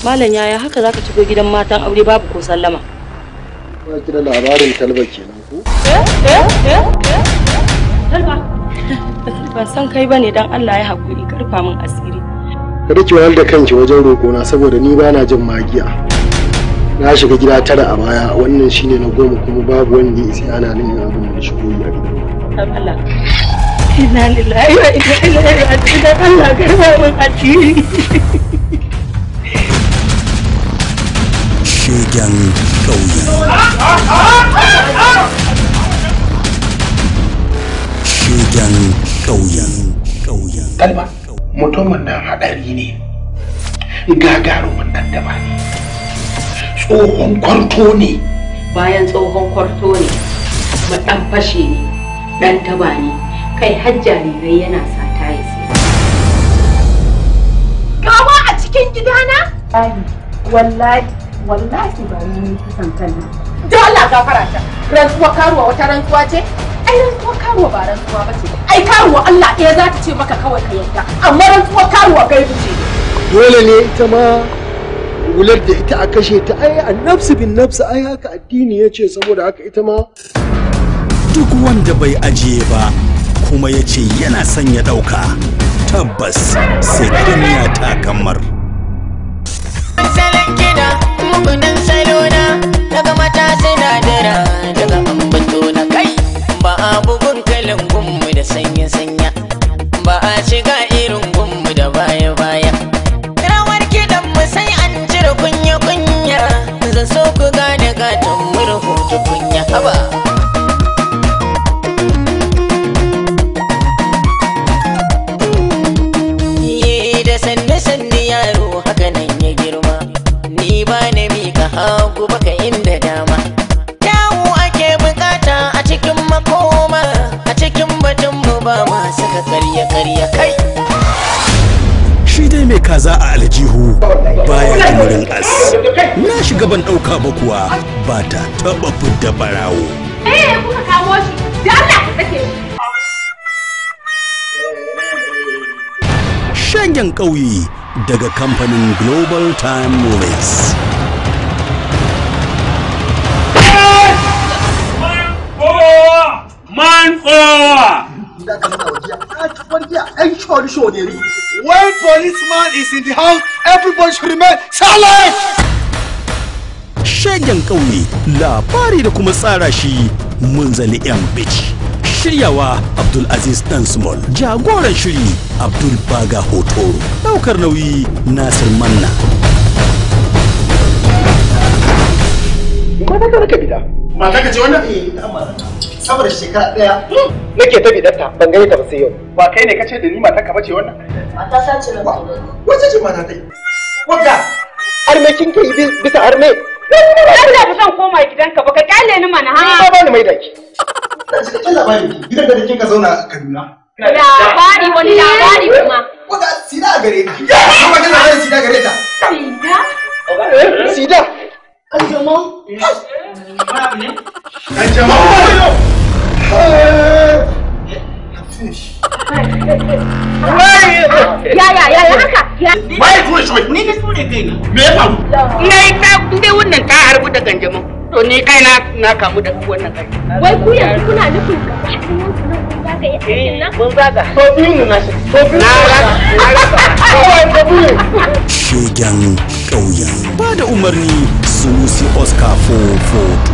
Malam yaya haka zaka shigo gidan matan aure babu ko sallama. Ba ki da labarin talba kenan ko? Talba. Ban san kai bane dan Allah ya haƙuri ka rufa min asiri. Kada ki wahal da kanki wajen roƙona saboda ni ba na jin magiya. Na shiga gida tara a baya wannan shine na goma kuma babu wanda ya isa ana nan ina abin da shigo yi a gidan. Dan Allah. Inna lillahi wa inna ilaihi raji'un dan Allah ka rufa min asiri. Shegen ƙauye. Shegen ƙauye. Ƙauye. Talba, mutumin nan haɗari ne, gagarumin ɗan daba ne, tsohon kwarto ne, bayan tsohon kwarto ne kuma ɗan fashe ne ɗan taba ne kai har jarirai yana sata ya siya. Gawa a cikin gidana? Wallahi, wallahi ba ni kusan kan nan. Da Allah gafara ta. Rantsuwa karuwa wata rantsuwa ce? Ai rantsuwa karuwa ba rantsuwa ba ce. Ai karuwa Allah ɗaya za ta ce maka kawai ka yadda. Amma rantsuwa karuwa gaibu ce. Dole ne ita ma wular da ita a kashe ta ai annabsu bin nafsu ai haka addini ya ce saboda haka ita ma Duk wanda bai ajiye ba kuma ya ce yana son ya ɗauka tabbas sai duniya ta kammar. salon kiɗa mugunan salona daga mata sinadara daga ambato na kai ba a bugun kalin gunmu da sanya-sanya ba a shiga irin gunmu da baya-baya rawar kiɗan mu sai an cire kunya-kunya zan so ku gane gatan murhu tukunya haba Ye da sanne-sanne yaro haka nan ya girma ni ba na mika hagu baka inda dama yawo ake bukata a cikin makoma a cikin batun mu ba ma saka karya-karya kai Shi dai mai kaza a aljihu baya jimurin as. Na shiga ban ɗauka ba kuwa ba ta taɓa fidda barawo. Eh, kuka kawo shi. Da Allah ka sake shi. Shangen ƙauye daga kamfanin Global Time Movies. Man forward! When policeman is in the house, everybody should remain silent! Shegen ƙauye labari da kuma tsara shi munzali yan bici. Shiryawa Abdulaziz Dan Small, jagoran shiri Abdul Baga Hotoro, ɗaukar nauyi Nasir Manna. mata ta raka bida. Mata ka ce wannan? Saboda shekara ɗaya nake ta bidarta ban gani ta ba sai yau. Ba kai ne ka ce da ni mata ka bace wannan? Mata sace na Wace ce mata ta yi? Wadda arme kin kai bisa arme. Allah ba zan koma gidanka ba ka kyale ni mana ha. Ba ba ni mai daki. Cikakken labari gidan da kin ka zauna a Kaduna. Labari wani labari kuma. Wadda sida a gare ta. Kuma kana da sida gare ta. Sida? Sida. Kanjamau? An jama'a! Ya ya ya ya haka? Ya. Waye tuwa shi wai? Ni na so ne kaina. Me ya faru? Na yi ta dai wannan ta harbu da ganjamin. To ni kaina na kamu da wannan kai. Wai ku yanzu kuna nufin gaba ɗayan ku nan kun zaga yi aikin nan? Mun zaga. So biyu mu na shi. So biyu Na rasa. Na rasa. Kawai da biyu. Shegen ƙauye. Ba da umarni Sunusi Oscar 442.